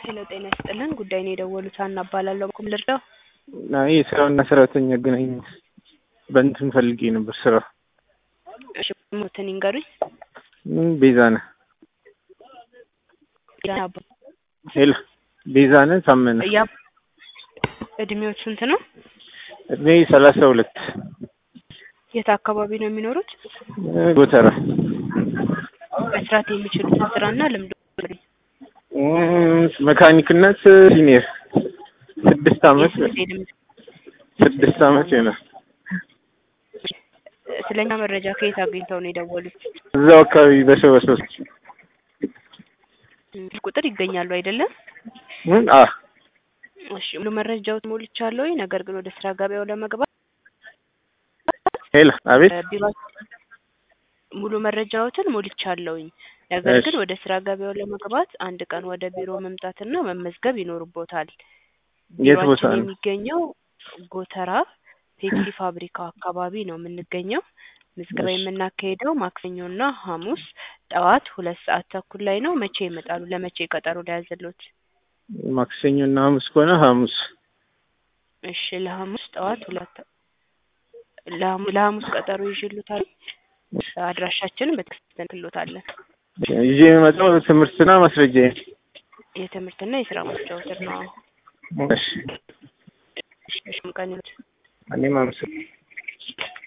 ሄሎ ጤና ይስጥልን ጉዳይ ነው የደወሉት ሀና እባላለሁ በኩል ልርዳው አይ ስራውና ሰራተኛ ገናኝ በእንትን ፈልጌ ነበር ስራ እሺ ሞትን ይንገሩኝ ቤዛ ነህ ሄሎ ቤዛ ነህ ታመነ ያ እድሜዎች ስንት ነው እድሜ ሰላሳ ሁለት የት አካባቢ ነው የሚኖሩት ጎተራ መስራት የሚችሉትን ስራና ልምዶ መካኒክነት ሲኒየር ስድስት አመት ስድስት አመት ይሆናል ስለኛ መረጃ ከየት አግኝተው ነው የደወሉት እዛው አካባቢ በሰው በሶስት ቁጥር ይገኛሉ አይደለም ምን አ እሺ ሙሉ መረጃው ሞልቻለሁ ነገር ግን ወደ ስራ ገበያው ለመግባት ሄሎ አቤት ቢሮ ሙሉ መረጃዎትን ሞልቻለሁኝ ነገር እሺ። ግን ወደ ስራ ገበያው ለመግባት አንድ ቀን ወደ ቢሮ መምጣትና መመዝገብ ይኖርቦታል የት ቦታ ቢሮአችን ነው? የሚገኘው ጎተራ ፔፕሲ ፋብሪካው አካባቢ ነው የምንገኘው ምዝገባ እሺ። የምናካሄደው ማክሰኞና ሐሙስ ጠዋት ሁለት ሰዓት ተኩል ላይ ነው መቼ ይመጣሉ ለመቼ ቀጠሮ ሊያዝሎት ማክሰኞ እና ሐሙስ ከሆነ ሐሙስ እሺ ለሐሙስ ጠዋት ሁለት ለሐሙ- ለሐሙስ ቀጠሮ ይዤልዎታል አድራሻችንን በቴክስት እንልክልዎታለን ይዤ የምመጣው ትምህርትና ማስረጃ የትምህርትና የስራ ማስታወቂያ ነው እሺ እሺ ቀን ይሁን እኔም አመሰግናለሁ